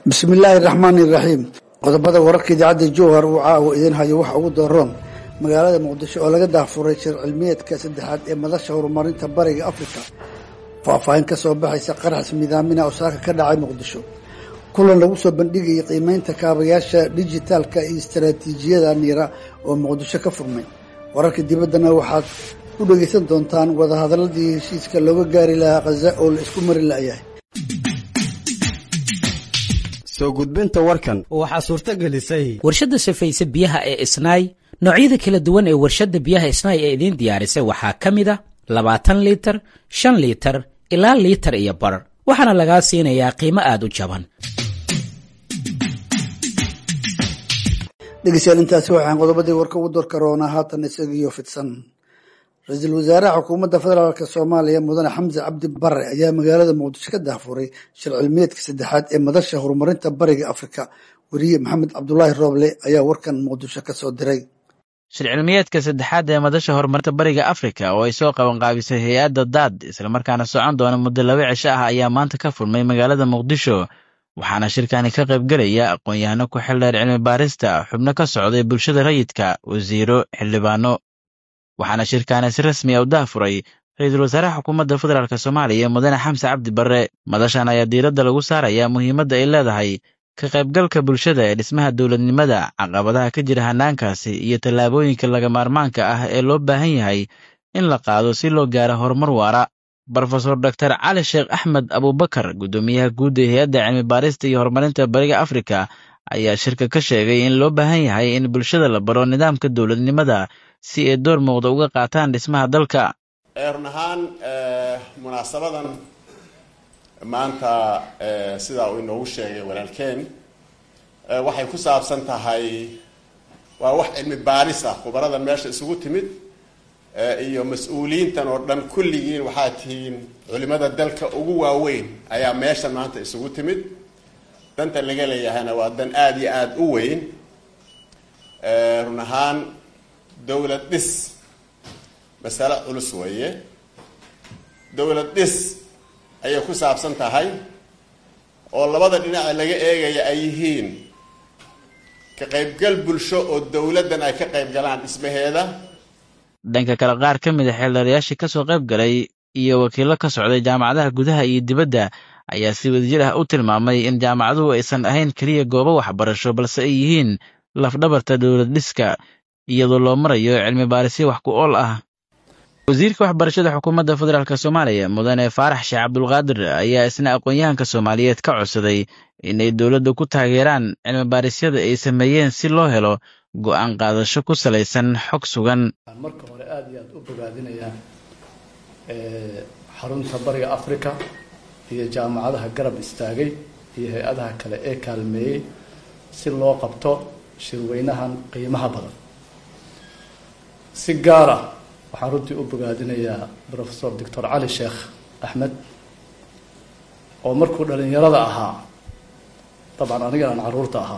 bismillaahi raxmaani iraxiim qodobada wararka idaacadda jowhar uu caawa idiin hayo waxa ugu daroon magaalada muqdisho oo laga daafuray shir cilmiyeedka saddexaad ee madasha horumarinta bariga afrika faahfaahin ka soo baxaysa qarax midaamina oo saaka ka dhacay muqdisho kulan lagu soo bandhigayay qiimeynta kaabayaasha dijitaalka iyo istaraatiijiyada niira oo muqdisho ka furmay wararka dibaddana waxaad ku dhegaysan doontaan wadahadaladii heshiiska looga gaari lahaa khaza oo la isku mari la'yahay soo gudbinta warkan waxaa suurto gelisay warshadda safayse biyaha ee isnaay noocyada kala duwan ee warshadda biyaha isnaay ee idiin diyaarisay waxaa ka mid a labaatan liitar shan liitar ilaa liitar iyo bar waxaana lagaa siinayaa qiimo aada u jaban dhegeystayaal intaasi waxaan qodobadii warka ugu door karoonaa haatan isagiyo fidsan ra-iisul wasaaraha xukuumadda federaalk soomaaliya mudane xamse cabdi bare ayaa magaalada muqdisho ka daafuray shir cilmiyeedka saddexaad ee madasha horumarinta bariga afrika weriye maxamed cabdulaahi rooble ayaa warkan muqdisho ka soo diray shir cilmiyeedka saddexaad ee madasha horumarinta bariga afrika oo ay soo qabanqaabisay hay-adda daad islamarkaana socon doona muddo laba cisho ah ayaa maanta ka furmay magaalada muqdisho waxaana shirkani ka qaybgelaya aqoon-yahano ku xildheer cilmi baarista xubno ka socday bulshada rayidka wasiiro xildhibaano waxaana shirkaani si rasmi a u daafuray ra-iisul wasaaraha xukuumadda federaalk soomaaliya mudane xamse cabdi barre madashan ayaa diiradda lagu saarayaa muhiimadda ay leedahay ka qaybgalka bulshada ee dhismaha dowladnimada caqabadaha ka jira hanaankaasi iyo tallaabooyinka laga maarmaanka ah ee loo baahan yahay in la qaado si loo gaaro horumar waara brofesor doctor cali sheekh axmed abubakar guddoomiyaha guud ee hay-adda cilmi baarista iyo horumarinta bariga afrika ayaa shirka ka sheegay in loo baahan yahay in bulshada la baro nidaamka dowladnimada si ay door muuqda uga qaataan dhismaha dalka run ahaan munaasabadan maanta sidaa uu inoogu sheegay walaalkeen waxay ku saabsan tahay waa wax cilmi baaris ah khubaradan meesha isugu timid iyo mas-uuliyiintan oo dhan kulligiin waxaa tihiin culimada dalka ugu waaweyn ayaa meeshan maanta isugu timid danta laga leeyahayna waa dan aada iyo aada u weyn run ahaan dowlad dhis masale culus weeye dowlad dhis ayay ku saabsan tahay oo labada dhinaca laga eegaya ay yihiin ka qaybgal bulsho oo dowladdan ay ka qayb galaan dhismaheeda dhanka kale qaar ka mid a xeeldheerayaashii ka soo qayb galay iyo wakiillo ka socday jaamacadaha gudaha iyo dibadda ayaa si wadajir ah u tilmaamay in jaamacaduhu aysan ahayn keliya goobo waxbarasho balse ay yihiin lafdhabarta dowlad dhiska iyadoo loo marayo cilmi baarisyo wax ku ool ah wasiirka waxbarashada xukuumadda federaalk soomaaliya mudane faarax sheekh cabdulqaadir ayaa isna aqoon-yahanka soomaaliyeed ka codsaday inay dowladda ku taageeraan cilmi baarisyada ay sameeyeen si loo helo go-aan qaadasho ku salaysan xog sugan marka hore aada iyo aada u bogaadinayaa xarunta bariga africa iyo jaamacadaha garab istaagay iyo hay-adaha kale ee kaalmeeyey si loo qabto shirweynahan qiimaha badan si gaar ah waxaan runtii u bogaadinayaa profesor doctor cali sheekh axmed oo markuu dhalinyarada ahaa dabcan anigan aan caruurta ahaa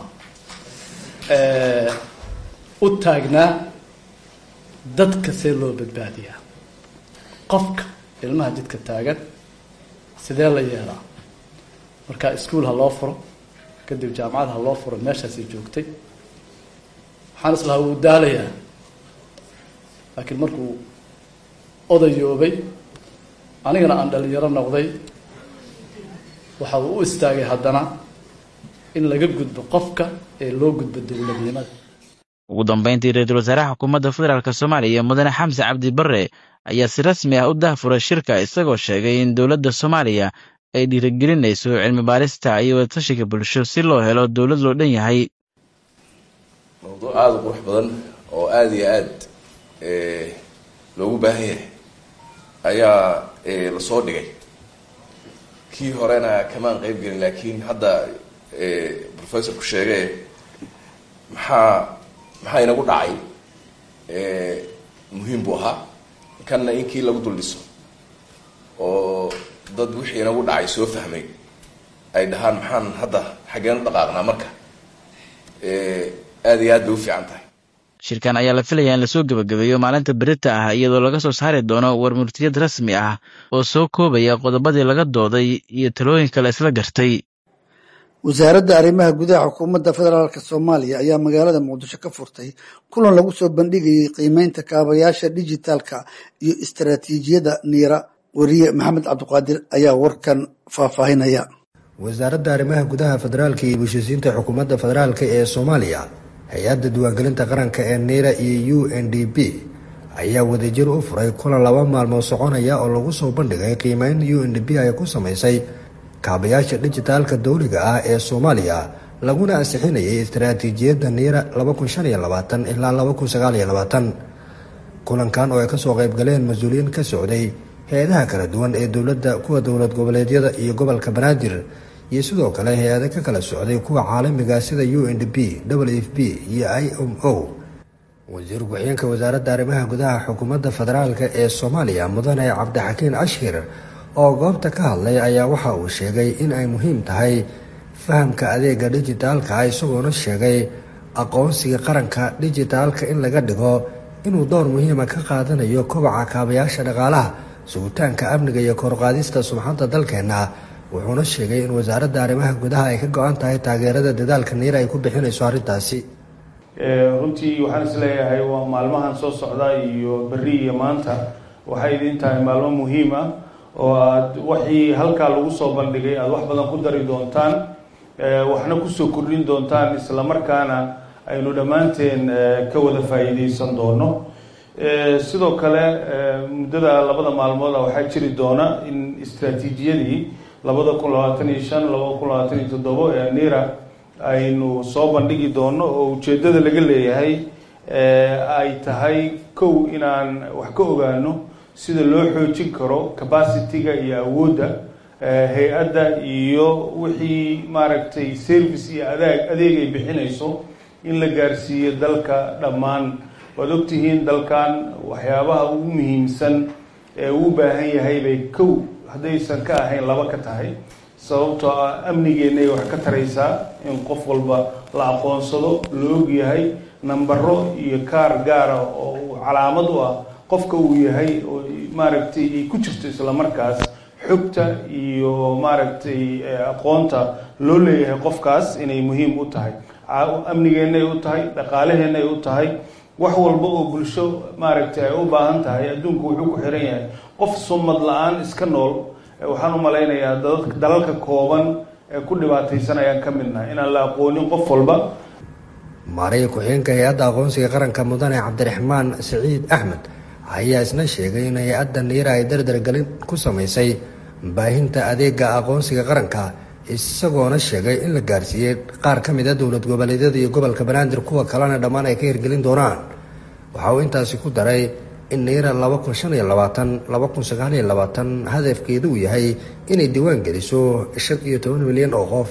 u taagnaa dadka see loo badbaadiyaa qofka ilmaha jidka taagan sidee la yeelaa marka iskuol ha loo furo kadib jaamacad ha loo furo meeshaasay joogtay waxaan islahaa wuu daalayaa laakiin markuu odayoobay anigana aan dhalinyaro noqday waxa uu u istaagay haddana in laga gudbo qofka ee loo gudbo dowladnimada ugu dambayntii ra-iisul wasaaraha xukuumadda federaalk soomaaliya mudane xamse cabdi barre ayaa si rasmi ah u dahfuray shirka isagoo sheegay in dowladda soomaaliya ay dhiirigelinayso cilmi baarista iyo wadatashiga bulsho si loo helo dowlad loo dhan yahay mawduuc aada u qurux badan oo aada iyo aad loogu baahan yahay ayaa lasoo dhigay kii horena kamaan qeyb gelin laakiin hadda professorku sheege maxaa maxaa inagu dhacay muhiim buu ahaa kanna in kii lagu dul dhiso oo dad wixii inagu dhacay soo fahmay ay dhahaan maxaan hadda xaggeen u dhaqaaqnaa marka aada iyo aad bay u fiican tahay shirkan ayaa la filayaa in lasoo gebagabeeyo maalinta berita ah iyadoo laga soo saari doono warmurtiyad rasmi ah oo soo koobaya qodobadii laga dooday iyo talooyinka la isla gartay wasaaradda arrimaha gudaha xukuumadda federaalk soomaaliya ayaa magaalada muqdisho ka furtay kulan lagu soo bandhigayay qiimeynta kaabayaasha dijitaalka iyo istaraatiijiyadda niira weriye maxamed cabdiqaadir ayaa warkan faahfaahinaya wasaaradda arrimaha gudaha federaalka iyo heshiisiinta xukuumadda federaalk ee soomaaliya hay-adda diiwaangelinta qaranka ee niira iyo u n d b ayaa wadajir u furay kulan laba maalmood soconaya oo lagu soo bandhigay qiimeyn u n d b ay ku samaysay kaabayaasha dijitaalka dowliga ah ee soomaaliya laguna ansixinayay istaraatiijiyadda niira ilaa kulankan oo ay kasoo qaybgaleen mas-uuliyiin ka socday hay-adaha kala duwan ee dowladda kuwa dowlad goboleedyada iyo gobolka banaadir iyo sidoo kale hay-ado ka kala socday kuwa caalamiga sida u n d b w f b iyo i m o wasiir ku-xigeenka wasaaradda arrimaha gudaha xukuumadda federaalk ee soomaaliya mudane cabdixakiin ashkir oo goobta ka hadlay ayaa waxa uu sheegay in ay muhiim tahay fahamka adeega dijitaalka isagoona sheegay aqoonsiga qaranka dijitaalka in laga dhigo inuu door muhiima ka qaadanayo kobaca kaabayaasha dhaqaalaha sugitaanka amniga iyo korqaadista sumxadda dalkeenna wuxuuna sheegay in wasaaradda arrimaha gudaha ay ka go-an tahay taageerada dadaalka niira ay ku bixinayso arrintaasi runtii waxaan is leeyahay waa maalmahan soo socda iyo berri iyo maanta waxay idin tahay maalmo muhiim ah oo aada waxii halkaa lagu soo bandhigay aada wax badan ku dari doontaan waxna kusoo kordhin doontaan isla markaana aynu dhammaanteen ka wada faa'iideysan doono sidoo kale muddada labada maalmooda waxaa jiri doona in istraatiijiyadii labada kun labaatan iyo shan labada kun labaatan iyo toddobo ee nira aynu soo bandhigi doono oo ujeeddada laga leeyahay ay tahay kow inaan wax ka ogaano sida loo xoojin karo capacity-ga iyo awoodda hay-adda iyo wixii maaragtay service iyo adeeg adeeg ay bixinayso in la gaarsiiyo dalka dhammaan waad ogtihiin dalkan waxyaabaha ugu muhiimsan ee uu baahan yahay bay kow haddaysan ka ahayn laba ka tahay sababtoo ah amnigeennaay wax ka taraysaa in qof walba la aqoonsado la og yahay nambaro iyo kaar gaara oo calaamad u ah qofka uu yahay oo maaragtay ay ku jirto isla markaas xogta iyo maaragtay aqoonta loo leeyahay qofkaas inay muhiim u tahay amnigeennay u tahay dhaqaalaheennay u tahay wax walba oo bulsho maaragtay ay u baahan tahay adduunku wuxuu ku xiran yahay qof sumad la-aan iska nool waxaan u malaynayaa dalalka kooban ee ku dhibaataysan ayaan ka midnahay inaan la aqoonin qof walba maariya ku-xigeenka hay-adda aqoonsiga qaranka mudane cabdiraxmaan siciid axmed ayaa isna sheegay in hay-adda niira ay dardargelin ku samaysay baahinta adeega aqoonsiga qaranka isagoona sheegay in la gaarsiiyey qaar ka mid a dowlad goboleedyada iyo gobolka banaadir kuwa kalena dhammaan ay ka hirgelin doonaan waxa uu intaasi ku daray in niira laba kun shan iyo labaatan laba kun sagaal iyo labaatan hadafkeedu uu yahay inay diiwaan geliso shan iyo toban milyan oo qof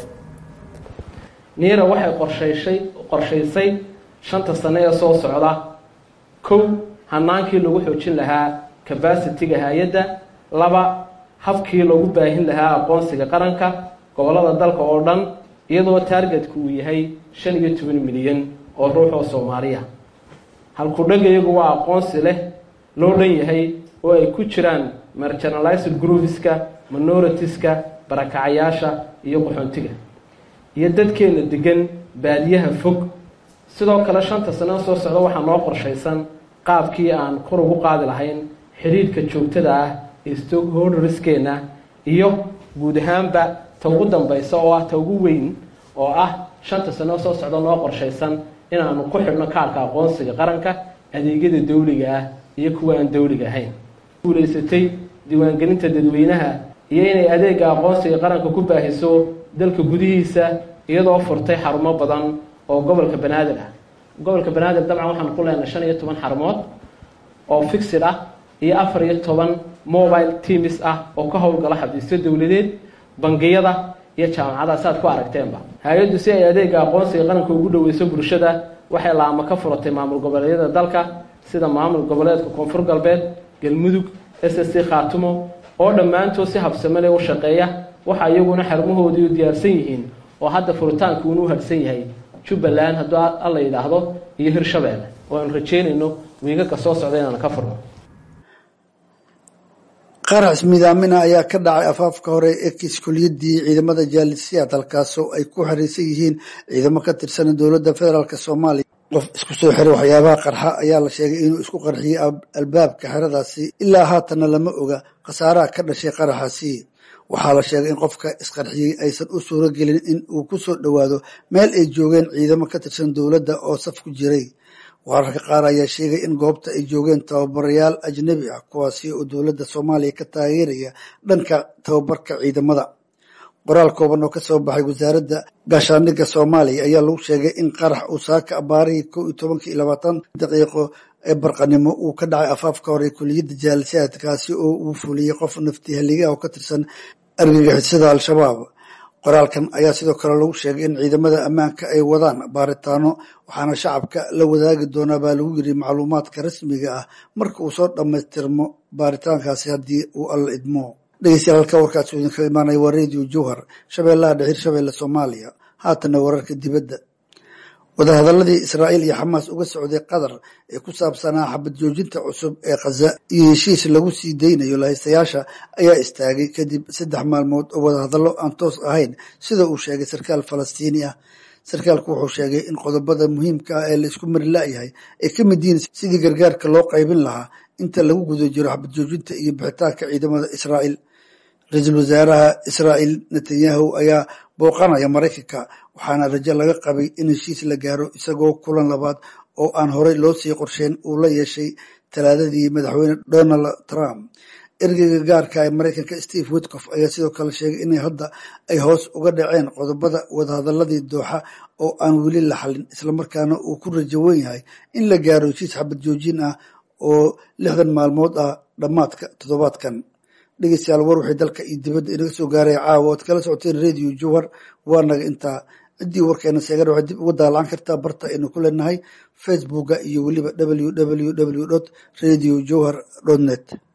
niira waxay qorshayshay qorshaysay shanta sane ee soo socda kow hanaankii lagu xoojin lahaa cabacity-ga hay-adda laba habkii lagu baahin lahaa aqoonsiga qaranka gobolada dalka oo dhan iyadoo taargetku uu yahay shan iyo toban milyan oo ruux oo soomaaliya halkudhagayagu waa aqoonsi leh loo dhan yahay oo ay ku jiraan marginalized groupiska minoritiska barakacayaasha iyo qaxoontiga iyo dadkeena degan baadiyaha fog sidoo kale shanta sano soo socda waxaa noo qorshaysan qaabkii aan kor ugu qaadi lahayn xidhiidhka joogtada ah ee stockholderskeena iyo guud ahaanba ta ugu dambaysa oo ah ta ugu weyn oo ah shanta sano soo socda noo qorshaysan inaanu ku xidhno kaarka aqoonsiga qaranka adeegyada dawliga ah iyo kuwa aan dawliga ahayn guulaysatay diiwaangelinta dadweynaha iyo inay adeega aqoonsiga qaranka ku baahiso dalka gudihiisa iyadoo furtay xarumo badan oo gobolka banaadir ah gobolka banaadir dabcan waxaan ku leenahay shan iyo toban xarumood oo fixid ah iyo afar iyo toban mobile teams ah oo ka howlgala xafiisyo dowladeed bangiyada iyo jaamacadaha si aad ku aragteenba hay-addu si ay adeega aqoonsiga qaranka ugu dhaweyso bulshada waxay laamo ka furatay maamul goboleedyada dalka sida maamul goboleedka koonfur galbeed galmudug s s c khaatumo oo dhammaantood si habsamele u shaqeeya waxa iyaguna xarumahoodii u diyaarsan yihiin oo hadda furitaanka uunu hadhsan yahay jubbaland hadduu alla yidhaahdo iyo hirshabeelle oo aanu rajeynayno wiigaga soo socda inaanu ka furno qarax midaamina ayaa ka dhacay afaafka hore ee kiskuliyadii ciidamada jaalisiyaad halkaasoo ay ku xiriirsan yihiin ciidamo ka tirsan dowladda federaalk soomaaliya qof isku soo xiray waxyaabaha qarxa ayaa la sheegay inuu isku qarxiyey albaabka xeradaasi ilaa haatanna lama oga khasaaraha ka dhashay qaraxaasi waxaa la sheegay in qofka isqarxiyey aysan u suuro gelin in uu ku soo dhowaado meel ay joogeen ciidamo ka tirsan dowladda oo saf ku jiray wararka qaar ayaa sheegay in goobta ay joogeen tababarayaal ajnabi ah kuwaasi oo dowladda soomaaliya ka taageeraya dhanka tababarka ciidamada qoraal kooban oo kasoo baxay wasaaradda gaashaandhigga soomaaliya ayaa lagu sheegay in qarax uu saaka abaarihii kow iyo tobankii iyo labaatan daqiiqo ee barqanimo uu ka dhacay afaafka hore kuliyadda jaalisiyaad kaasi oo uu fuliyey qof nafti haliga oo ka tirsan argagixisada al-shabaab qoraalkan ayaa sidoo kale lagu sheegay in ciidamada ammaanka ay wadaan baaritaano waxaana shacabka la wadaagi doonaa baa lagu yiri macluumaadka rasmiga ah marka uu soo dhammaystirmo baaritaankaasi haddii uu alla idmo dhegeystayaal halka warkaas uu idinkaga imaanaya waa radio jowhar shabeellaha dhexir shabeelle soomaaliya haatana wararka dibadda wadahadaladii israa'iil iyo xamaas uga socday qatar ee ku saabsanaa xabad joojinta cusub ee khaza iyo heshiis lagu sii deynayo lahaystayaasha ayaa istaagay kadib saddex maalmood oo wadahadallo aan toos ahayn sida uu sheegay sarkaal falastiini ah sarkaalku wuxuu sheegay in qodobada muhiimka ah ee laisku mari la'yahay ay ka mid yihiin sidii gargaarka loo qaybin lahaa inta lagu guda jiro xabad joojinta iyo bixitaanka ciidamada israa'iil ra-iisul wasaaraha israa'iil netanyahu ayaa booqanaya maraykanka waxaana rajo laga qabay in heshiis la gaaro isagoo kulan labaad oo aan horey loo sii qorsheyn uu la yeeshay talaadadii madaxweyne donald trump ergeyga gaarka ee maraykanka steve witcof ayaa sidoo kale sheegay inay hadda ay hoos uga dhaceen qodobada wadahadaladii dooxa oo aan weli la xalin islamarkaana uu ku rajo wen yahay in la gaaro heshiis xabad joojin ah oo lixdan maalmood ah dhammaadka toddobaadkan dhegeystayaal war wixii dalka iyo dibadda inaga soo gaaray caawa oad kala socoteen radio jowhar waa naga intaa ciddii warkeena seegan waxay dib uga daalaan kartaa barta aynu ku leenahay facebooka iyo weliba www dot radio jowhar dot net